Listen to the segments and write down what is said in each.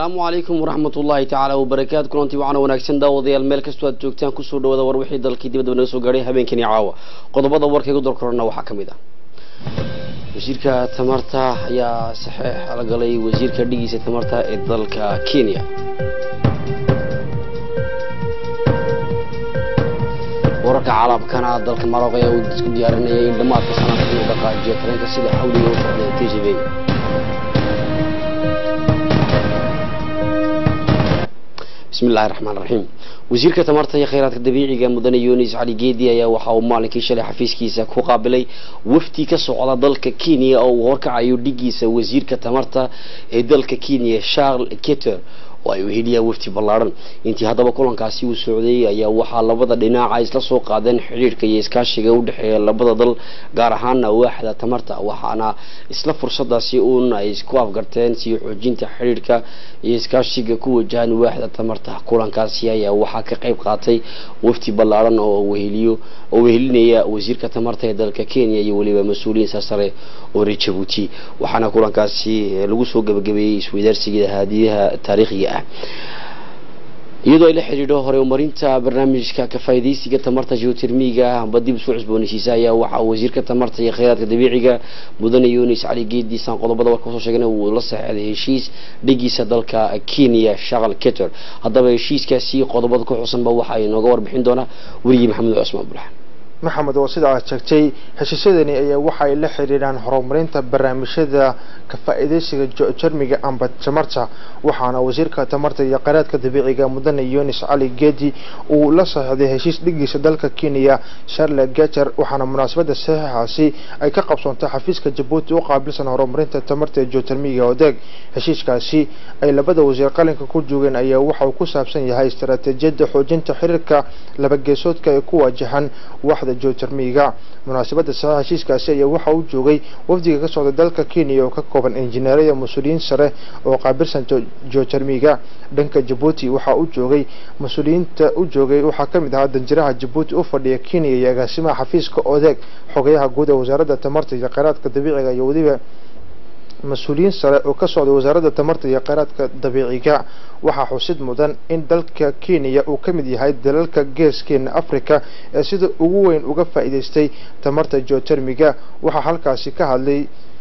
asalaamu calaykum waraxmat ullaahi tacaala wabarakaatu kulantii waxaana wanaagsan daawadayaal meel kastoo aad joogtaan kusoo dhawaada war wixii dalkii dibadaba naga soo gaadhay habeenkani caawa qodobada warkaygu dorkorana waxaa ka mid ah wasiirka tamarta ayaa saxeex la galay wasiirka dhigiisa tamarta ee dalka kenya wararka calaabkana dalka maroq ayaa uu isku diyaarinayay in dhammaadka sanadka inuu dhaqaajiyo tareenka sida xawliga u socda t g b bismi illahi raxmaan raxiim wasiirka tamarta iyo kheyraadka dabiiciga mudane yunis cali geedi ayaa waxa uu maalinkii shalay xafiiskiisa ku qaabilay wafdi ka socda dalka kenya oo uu horkacayo dhigiisa wasiirka tamarta ee dalka kenya charles keter oo ay weheliyaan wafdi ballaadhan intii haddaba kulankaasi uu socday ayaa waxaa labada dhinaca isla soo qaadeen xidhiirhka iyo iskaashiga u dhexeeya labada dal gaar ahaana waaxda tamarta waxaana isla fursadaasi uun ay isku afgarteen sii xoojinta xidhiirhka iyo iskaashiga ku wajahan waaxda tamarta kulankaasi ayaa waxaa ka qayb qaatay wafdi ballaadhan oo weheliyo oo wehelinaya wasiirka tamarta ee dalka kenya iyo weliba mas-uuliyiin sarsare oo reer jabuuti waxaana kulankaasi lagu soo gabagabeeyey isweydaarsiga haadiyaha taariikhiga ah iyadoo ay la xidhiidho hore umarinta barnaamijka kafaa'idaysiga tamarta geotermiga amba dib isku cusboonaysiisa ayaa waxaa wasiirka tamarta iyo kheyraadka dabiiciga mudane yunis cali geedi saan qodobada warka kasoo sheegana uu la saxeexday heshiis dhigiisa dalka kenya shaqal keter haddaba heshiiskaasi qodobada ku xusanba waxa ay nooga warbixin doonaa werigii maxamed cusmaan bulxan maxamed oo sida aad sheegtay heshiisyadani ayaa waxa ay la xiriiraan horumarinta barnaamijyada ka-faa'iidaysiga jermiga amba tamarta waxaana wasiirka tamarta iyo kheyraadka dabiiciga mudane yunis cali geedi uu la saxiixday heshiis dhigiisa dalka kenya charle gater waxaana munaasabada saxiixaasi ay ka qabsoontay xafiiska jabuuti u qaabilsan horumarinta tamarta ee geotermiga odeeg heshiiskaasi ay labada wasiir qalinka ku joogeen ayaa waxa uu ku saabsan yahay istaraatiijiyadda xoojinta xiriirka labageesoodka ee ku waajahan waxda geotermiga munaasabada saxiix heshiiskaasi ayaa waxa uu joogay wafdiga ka socda dalka kenya oo ka kooban injineerada mas-uuliyiin sare oo qaabilsan geotermiga dhanka jabuuti waxaa u joogay mas-uuliyiinta u joogay waxaa ka mid ahaa danjiraha jabuuti u fadhiya kenya iyo agaasimaha xafiiska odeeg xogayaha guud ee wasaaradda tamarta iyo kheyraadka dabiiciga iyo weliba mas-uuliyiin sare oo ka socday wasaaradda tamarta iyo kheyraadka dabiiciga waxaa xusid mudan in dalka kenya uu ka mid yahay dalalka geeskeena africa ee sida ugu weyn uga faa'iidaystay tamarta geotermiga waxaa halkaasi ka hadlay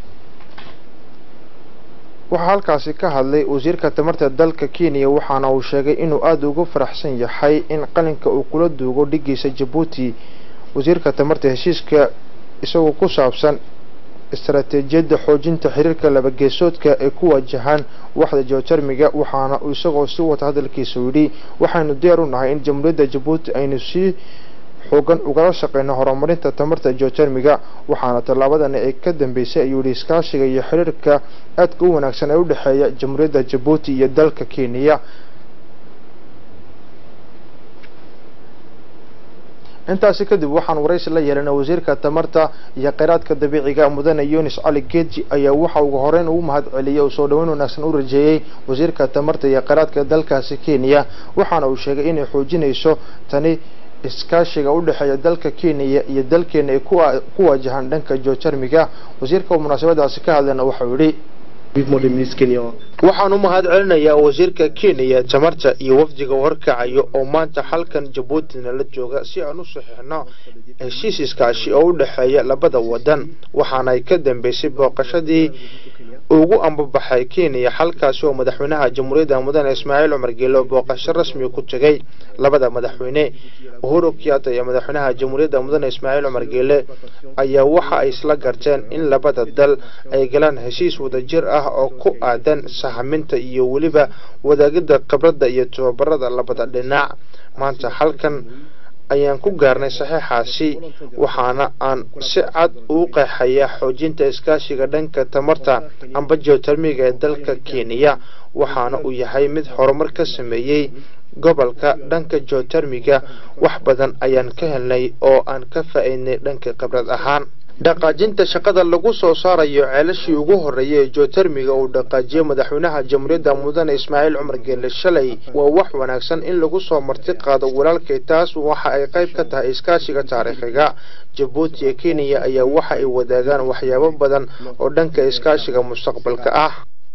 waxaa halkaasi ka hadlay wasiirka tamarta dalka kenya waxaana uu sheegay inuu aada ugu faraxsan yahay in qalinka uu kula duugo dhigiisa jabuuti wasiirka tamarta heshiiska isagoo ku saabsan istaraatiijiyadda xoojinta xiriirka labageesoodka ee ku waajahaan waxda geotermiga waxaana uu isagoo si wata hadalkiisa yidhi waxaynu diyaar u nahay in jamhuuriyadda jabuuti aynu sii xoogan ugala shaqeyno horumarinta tamarta geotermiga waxaana tallaabadani ay ka dambeysay ayuu yihi iskaashiga iyo xiriirka aadka u wanaagsan ee u dhexeeya jamhuuriyadda jabuuti iyo dalka kenya intaasi kadib waxaan waraysi la yeelanay wasiirka tamarta iyo kheyraadka dabiiciga mudane yunis cali geeji ayaa waxa ugu horeyn ugu mahad celiyay oo soo dhaweyn wanaagsan u rajeeyey wasiirka tamarta iyo kheyraadka dalkaasi kenya waxaana uu sheegay inay xoojinayso tani iskaashiga u dhexeeya dalka kenya iyo dalkeena ay ku waajahaan dhanka geotermiga wasiirka oo munaasabadaasi ka hadlayna waxau yidhi waxaan u mahad celinayaa wasiirka kenya tamarta iyo wafdiga horkacayo oo maanta halkan jabuutina la jooga si aan u saxiixno heshiis iskaashi oo u dhexeeya labada wadan waxaanay ka dambeysay booqashadii ugu ambabaxay kenya halkaasi oo madaxweynaha jamhuuriyadda mudane ismaaciil cumar geelo booqasho rasmi ku tegay labada madaxweyne uhuru kiyata iyo madaxweynaha jamhuuriyadda mudane ismaaciil cumar geele ayaa waxa ay isla garteen in labada dal ay galaan heshiis wadajir ah oo ku aadan sahaminta iyo weliba wadaagida khibradda iyo tababarada labada dhinac maanta halkan ayaan ku gaarnay saxiixaasi waxaana aan si cad uu qeexayaa xoojinta iskaashiga dhanka tamarta amba geotermiga ee dalka kenya waxaana uu yahay mid horumar ka sameeyey gobolka dhanka geotermiga wax badan ayaan ka helnay oo aan ka faa'iidnay dhanka khibrad ahaan dhaqaajinta shaqada lagu soo saarayo ceelashii ugu horreeyay ee geotermiga uu dhaqaajiyey madaxweynaha jamhuuriyadda mudane ismaaciil cumar geelle shalay waa wax wanaagsan in lagu soo marti qaado walaalkay taas waxa ay qayb ka tahay iskaashiga taariikhiga jabuuti iyo kenya ayaa waxa ay wadaagaan waxyaabo badan oo dhanka iskaashiga mustaqbalka ah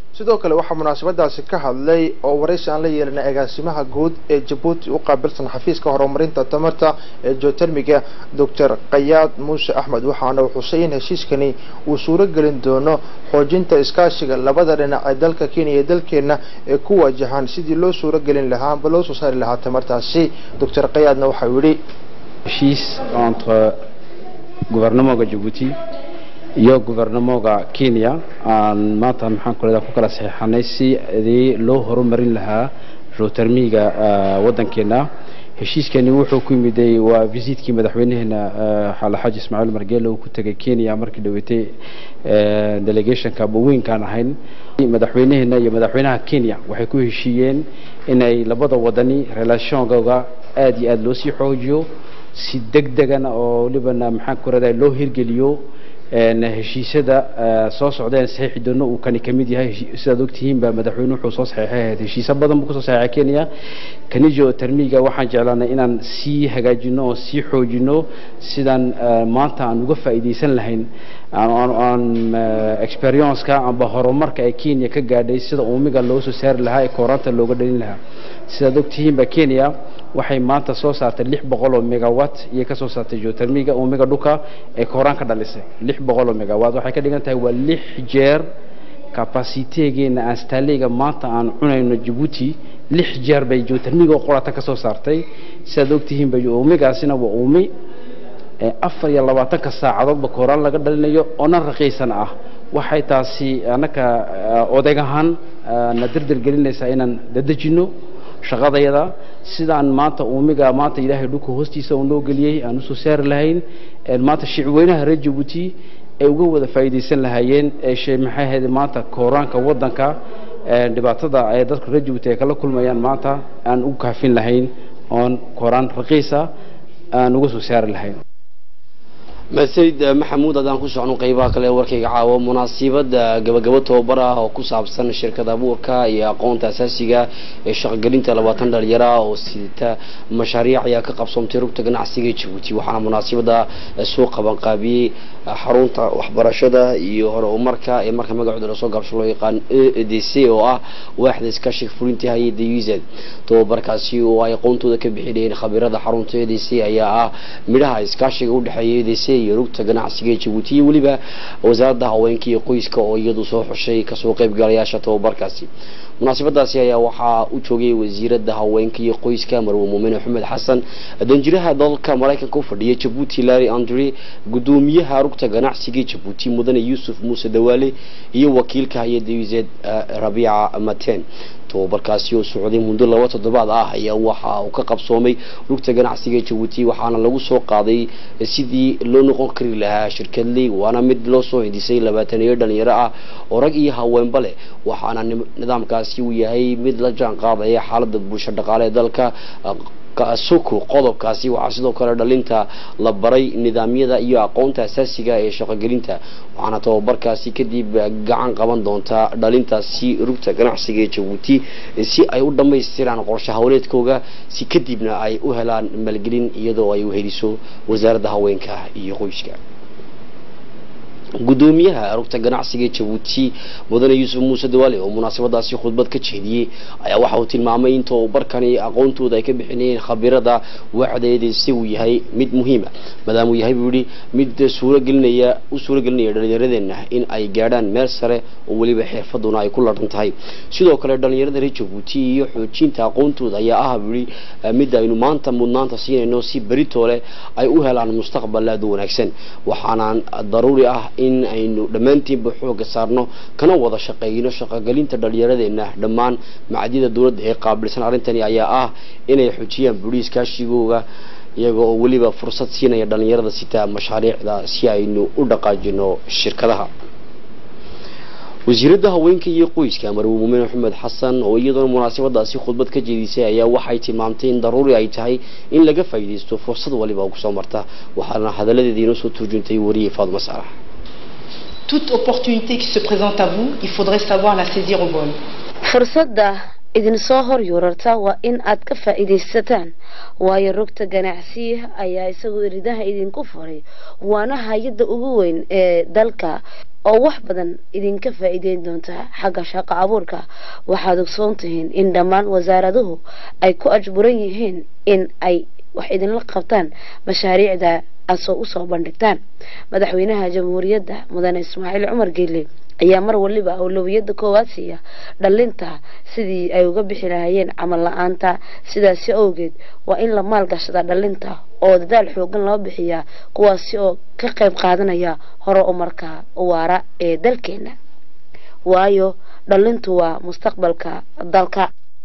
sidoo kale waxaa munaasabadaasi ka hadlay oo waraysi aan la yeelanay agaasimaha guud ee jabuuti u qaabilsan xafiiska horumarinta tamarta ee geotermiga doctor qayaad muuse axmed waxaana uu xusay in heshiiskani uu suuro gelin doono xoojinta iskaashiga labada dhinac ee dalka kenya iyo dalkeena ee ku wajahan sidii loo suuro gelin lahaa amba loo soo saari lahaa tamartaasi doctor qayaadna waxau yidhi heshiis entre gouvernementga jabuuti iyo gouvernementga kenya aan maanta maxaan ku leedahay ku kala saxiixanay sidii loo horumarin lahaa geotermiga waddankeena heshiiskani wuxuu ku yimiday waa visitkii madaxweynaheena alxaaji ismaaciil margeele uu ku tegay kenya markii dhaweetay delegationka weynkaan ahayn madaxweynaheena iyo madaxweynaha kenya waxay ku heshiiyeen inay labada wadani relationkooga aada iyo aada loo sii xoojiyo si deg degana oo walibana maxaan ku leedahay loo hirgeliyo heshiisyada soo socdeen saxiixi doono uu kani ka mid yahay sidaad ogtihiin ba madaxweyne wuxuu soo saxiixay ahayd heshiisyo badan buu kusoo saxiixay kenya kani geotermiga waxaan jeclaanay inaan sii hagaajino oo sii xoojino sidaan maanta aan uga faa'iidaysan lahayn aan experienceka amba horumarka ee kenya ka gaadhay sida uumiga loo soo saari lahaa ee kooranta looga dhalin lahaa sidaad ogtihiin ba kenya waxay maanta soo saartay lix boqol oo megawatt iyay ka soo saartay geotermiga uumiga dhuka ee kooraan ka dhalisay lix boqol oo megawatt waxay ka dhigan tahay waa lix jeer capacitegeena aanstaaleyga maanta aan cunayno jabuuti lix jeer bay geotermiga oo qorata ka soo saartay sidaad ogtihiin ba uumigaasina waa uumi afar iyo labaatanka saacadoodba kooraan laga dhalinayo oona raqiisan ah waxay taasi annaka odeg ahaan na dirdir gelinaysaa inaan dadejino shaqadayada sidaan maanta uumiga maanta ilaahay dhulka hoostiisa uu noo geliyey aan usoo saari lahayn maanta shicweynaha reer jabuuti ay uga wada faa'iidaysan lahaayeen eeshe maxay ahayd maanta kooraanka waddanka dhibaatada ay dadka reer jabuuti ay kala kulmayaan maanta aan u kaafin lahayn oon kooraan raqiisa aan uga soo saari lahayn masayid maxamuud haddaan ku socno qeybaha kale ee warkayga caawo munaasibada gabagabo tobabar ah oo ku saabsan shirkad abuurka iyo aqoonta asaasiga ee shaqogelinta labaatan dhalinyaro ah oo sidata mashaariic ayaa ka qabsoomtay rugta ganacsiga jabuuti waxaana munaasibada soo qabanqaabiyey xarunta waxbarashada iyo hore umarka ee marka magacooda lasoo gaabsho loo yaqaan e d c oo ah waaxda iskaashiga fulinta hay-adda uz tobabarkaasi oo ay aqoontooda ka bixinayeen khabiirada xarunta e d c ayaa ah midhaha iskaashiga udhexeeya e d c iyo rugta ganacsiga ee jabuuti iyo weliba wasaaradda haweenka iyo qoyska oo iyadu soo xushay kasoo qaybgalayaasha tobabarkaasi munaasabadaasi ayaa waxaa u joogay wasiirada haweenka iyo qoyska marwe muumin axmed xasan danjiraha dalka maraykanka u fadhiya jabuuti larry andre gudoomiyaha rugta ganacsiga jabuuti mudane yuusuf muuse dawaale iyo wakiilka hay-adda uzed rabiica maten tobabarkaasi oo socday muddo laba toddobaad ah ayaa waxa uu ka qabsoomay rugta ganacsiga jabuuti waxaana lagu soo qaaday sidii loo noqon kari lahaa shirkadley waana mid loo soo hindisay labaatan iyo dhalinyaro ah oo rag iyo haweenba leh waxaana nidaamkaasi uu yahay mid la jaan qaadaya xaalada bulsho dhaqaale ee dalka suku qodobkaasi waxaa sidoo kale dhalinta la baray nidaamyada iyo aqoonta asaasiga ee shaqogelinta waxaana tababarkaasi kadib gacan qaban doontaa dhalintaasi rugta ganacsiga ee jabuuti si ay u dhammaystiraan qorshe hawleedkooga si kadibna ay u helaan maalgelin iyadoo ay uheliso wasaaradda haweenka iyo qoyska gudoomiyaha rugta ganacsiga ee jabuuti mudane yuusuf muuse dawaale oo munaasabadaasi khudbad ka jeediyey ayaa waxa uu tilmaamay in tababarkani aqoontooda ay ka bixinayeen khabirada waaxdeediisi uu yahay mid muhiima maadaama uu yahay buu yihi mid suuragelinaya u suuragelinaya dhalinyaradeenna in ay gaadhaan meel sare oo weliba xirfaduna ay ku ladhan tahay sidoo kale dhalinyarada reer jabuuti iyo xoojinta aqoontooda ayaa ah buu yihi mid aynu maanta mudnaanta siinayno si beritoole ay u helaan mustaqbal aada u wanaagsan waxaana daruuri ah in aynu dhammaantiinba xooga saarno kana wada shaqeyno shaqogelinta dhalinyaradeenna dhammaan macadyada dowladda ee qaabilsan arrintani ayaa ah inay xoojiyaan buri iskaashigooga iyaga oo weliba fursad siinaya dhalinyarada sitaa mashaariicda si aynu u dhaqaajino shirkadaha wasiiradda haweenka iyo qoyska marwe muumin axmed xasan oo iyadoona munaasabadaasi khudbad ka jeedisay ayaa waxay tilmaamtay in daruuri ay tahay in laga faa'iidaysto fursad waliba oo kusoo marta waxaana hadaladeedii inoo soo turjuntay wariyey faadma saalax toute opportunité qui se présente à vous, il faudrait savoir la saisir au vol. fursadda idinsoo hor yuurarta waa in aad ka faa'iidaysataan waayo rogta ganacsiya ayaa isagoo iridaha idinku furay waana hay-adda ugu weyn ee dalka oo wax badan idinka faa'iideyn doonta xagga shaqo abuurka waxaad ogsoon tihiin in dhammaan wasaaraduhu ay ku ajburan yihiin in ay wax idinla qabtaan mashaariicda asoo usoo bandhigtaan madaxweynaha jamhuuriyadda mudane ismaaciil cumar geele ayaa mar waliba awlowiyada koowaad siiya dhalinta sidii ay uga bixi lahayeen camal la-aanta sidaasi awgeed waa in la maalgashada dhalinta oo dadaal xoogan loo bixiyaa kuwaasi oo ka qayb qaadanaya hore umarka waara ee dalkeena waayo dhalintu waa mustaqbalka dalka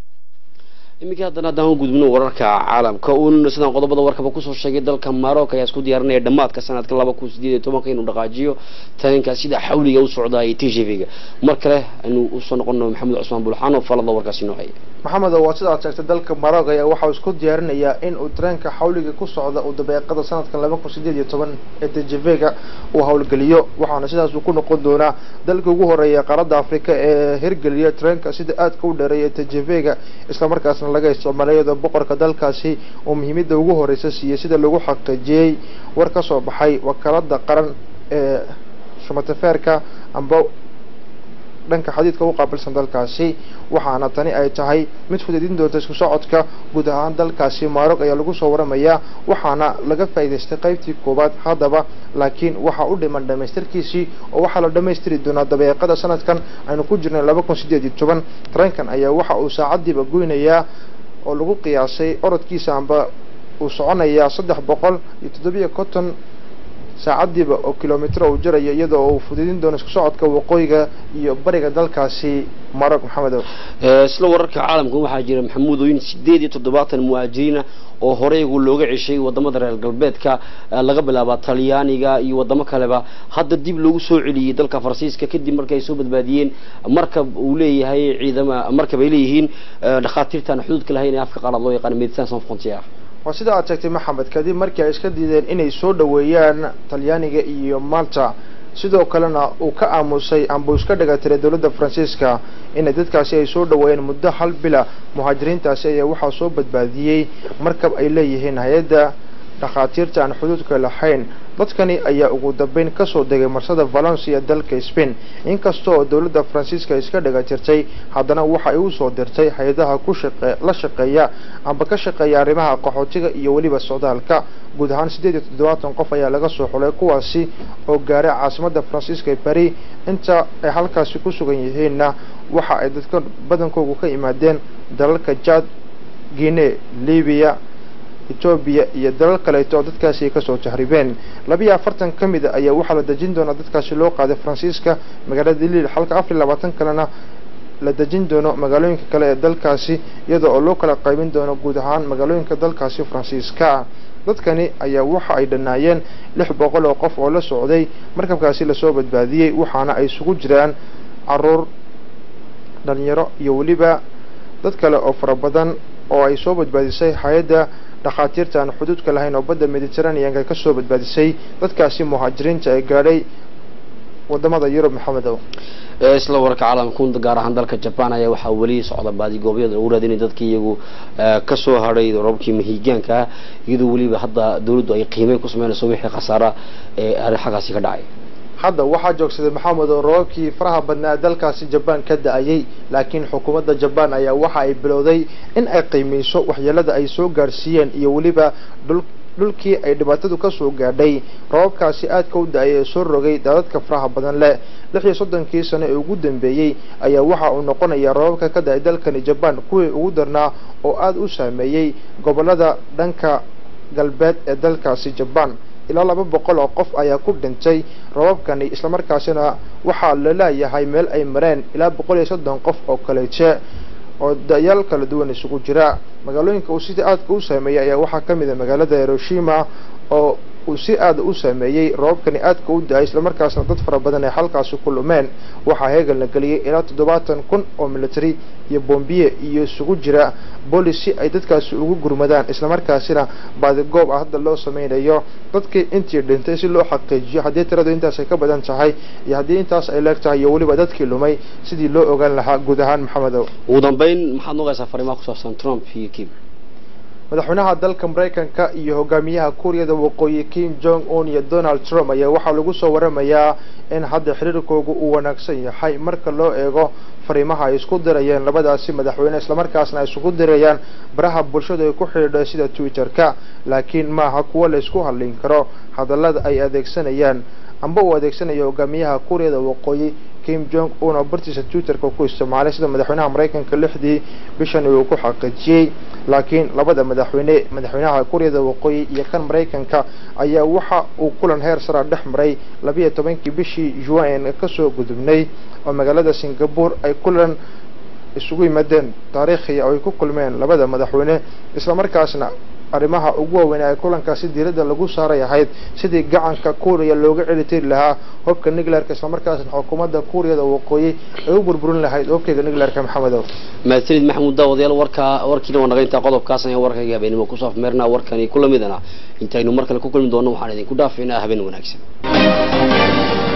iminka haddana haddaan u gudbino wararka caalamka uun sidaan qodobada warkaba kusoo sheegay dalka maroc ayaa isku diyaarinaya dhammaadka sanadka laba kun sideed iyo tobanka inuu dhaqaajiyo talinka sida xawliga u socdaayay t v ga mar kale aynu usoo noqono maxamed cusmaan bulxaan oo falada warkaasi noo haya maxamed waa sidaad sheegtay dalka maroc ayaa waxauu isku diyaarinayaa in uu tareenka xawliga ku socda uu dabeeqada sanadkan laba kun sideed iyo toban ee tjv-ga uu howlgeliyo waxaana sidaas uu ku noqon doonaa dalka ugu horeeya qaaradda afrika ee hirgeliya tareenka sida aadka u dheereeya tjv-ga islamarkaasna laga isticmaalay iyadoo boqorka dalkaasi uu muhiimada ugu horeysa siiyey sida lagu xaqiijiyey war ka soo baxay wakaalada qaran ee shumatafeerka amba dhanka xadiidka u qaabilsan dalkaasi waxaana tani ay tahay mid fudeedin doonta isku socodka guud ahaan dalkaasi maarog ayaa lagu soo waramayaa waxaana laga faa'iidaystay qaybtii koowaad haddaba laakiin waxaa u dhiman dhamaystirkiisii oo waxaa la dhammaystiri doonaa dabeeqada sanadkan aynu ku jirnay laba kun sideed iyo toban tareenkan ayaa waxa uu saacadiiba goynayaa oo lagu qiyaasay orodkiisa amba uu soconayaa saddex boqol iyo toddobiyo konton saacadiiba oo kilomitr uu jarayo iyadoo uu fuduudin doono isku socodka waqooyiga iyo bariga dalkaasi marog maxamedow isla wararka caalamka waxaa jira maxamuudooyin sideed iyo toddobaatan muhaajiriina oo horeygu looga ceshay wadamada reer galbeedka laga bilaaba talyaaniga iyo wadamo kaleba hadda dib loogu soo celiyey dalka faransiiska kadib markii ay soo badbaadiyeen markab uu leeyahay ciidama markab ay leeyihiin dhakhaatiirtaan xuduudka lahayn ee afka qaalaad loo yaqaan medecin sans frontiere waa sida aad sheegtay maxamed kadib markii ay iska diideen inay soo dhoweeyaan talyaaniga iyo malta sidoo kalena uu ka aamusay amba uu iska dhagatiray dowladda faransiiska inay dadkaasi ay soo dhoweeyeen muddo hal bila muhaajiriintaasi ayaa waxaa soo badbaadiyey markab ay leeyihiin hay-adda dhakhaatiirta aan xuduudka lahayn dadkani ayaa ugu dambeyn kasoo degay marsada valencia dalka spain inkasta oo dowladda faransiiska iska dhaga jirtay haddana waxa ay usoo dirtay hay-adaha ku shaqe la shaqeeya amba ka shaqeeya arrimaha qaxootiga iyo weliba socdaalka guud ahaan siddeed iyo toddobaatan qof ayaa laga soo xulay kuwaasi oo gaaray caasimadda faransiiska ee bari inta ay halkaasi ku sugan yihiinna waxa ay dadka badankoogu ka yimaadeen dalalka jad guinea libiya etoobiya iyo dalal kaleeto oo dadkaasi ay kasoo jahribeen labiyo afartan ka mid a ayaa waxaa la dejin doonaa dadkaasi loo qaaday faransiiska magaalada liil halka afar iyo labaatan kalena la dejin doono magaalooyinka kale ee dalkaasi iyadoo oo loo kala qaybin doono guud ahaan magaalooyinka dalkaasi faransiiska dadkani ayaa waxa ay dhanaayeen lix boqol oo qof oo la socday markabkaasi lasoo badbaadiyey waxaana ay isugu jiraan caruur dhalinyaro iyo weliba dad kale oo fara badan oo ay soo badbaadisay hay-adda dhakhaatiirta aan xuduudka lahayn oo badda mediteraneanka ka soo badbaadisay dadkaasi muhaajiriinta ee gaadhay wadamada yurub maxamedow isla wararka caalamka gaar ahaan dalka jaban ayaa waxaa weli socda baadigoobyada lagu raadinay dadka iyagu kasoo hadhay roobkii mahigaanka ah iyadoo weliba hadda dawladdu ay qiimeyn ku sameynayso wixii khasaara ee xaggaasi ka dhacay hadda waxaa joogsaday maxamed oo roobabkii faraha badnaa dalkaasi jabaan ka da-ayay laakiin xukuumadda jabaan ayaa waxa ay bilowday in ay qiimeyso waxyeelada ay soo gaarsiiyeen iyo weliba dhul dhulkii ay dhibaatadu kasoo gaadhay roobabkaasi aadka u da-ay ee soo rogay daadadka faraha badan leh lix iyo soddonkii sano ee ugu dambeeyey ayaa waxa uu noqonayaa roobabka ka da-ay dalkani jabaan kuwii ugu darnaa oo aada u saameeyey gobolada dhanka galbeed ee dalkaasi jabaan ilaa laba boqol oo qof ayaa ku dhintay roobabkani islamarkaasina waxaa la leeyahay meel ay mareen ilaa boqol iyo soddon qof oo kaleete oo da-yaal kala duwan isugu jira magaalooyinka uu sida aadka u saameeyay ayaa waxaa ka mid a magaalada hiroshima oo uu si aada u saameeyey roobabkani aadka u da-ay islamarkaasna dad fara badan ay halkaasi ku lumeen waxaa heegan la geliyey ilaa toddobaatan kun oo military iyo bombiye iyo isugu jira boolis si ay dadkaasi ugu gurmadaan islamarkaasina baadigoob ah hadda loo sameynayo dadkii intii dhintay si loo xaqiijiyo haddii tiradu intaas ay ka badan tahay iyo haddii intaas ay leeg tahay iyo weliba dadkii lumay sidii loo ogaan lahaa guud ahaan maxamedow ugu dambeyn maxaad nogaysaa fariimaha ku saabsan trump iyo kim madaxweynaha dalka maraykanka iyo hogaamiyaha kuuriyada waqooyi kim jong un iyo donald trump ayaa waxaa lagu soo waramayaa in hadda xiriirkoogu uu wanaagsan yahay marka loo eego fariimaha ay isku dirayeen labadaasi madaxweyne islamarkaasna ay isugu dirayaan baraha bulshada ay ku xidhiidha sida twitter-ka laakiin maaha kuwo la isku hadlin karo hadallada ay adeegsanayaan amba uu adeegsanayo hogaamiyaha kuuriyada waqooyi kim jong un oo bartiisa twitterka ku isticmaalay sida madaxweynaha maraykanka lixdii bishan uu ku xaqiijiyey laakiin labada madaxweyne madaxweynaha kuuriyada waqooyi iyo kan maraykanka ayaa waxa uu kulan heer sara dhex maray labiiyo tobankii bishii juan kasoo gudubnay oo magaalada singapore ay kulan isugu yimaadeen taariikhiya oo ay ku kulmeen labada madaxweyne islamarkaasna arrimaha ugu waaweyn ee kulankaasi diiradda lagu saaray ahayd sidii gacanka kuuriya looga celitiri lahaa hobka nuclearka islamarkaasna xukuumadda kuuriyada waqooyi ay u burburin lahayd hobkeyga nuclearka maxamedow mahadsanid maxamuud daawadayaal warkaa warkiina waa naga intaa qodobkaas ayaan warkayga habeenimo ku saafmeernaa warkani kula midana intaynu mar kale ku kulmi doonno waxaan idinku dhaafaynaa habeen wanaagsan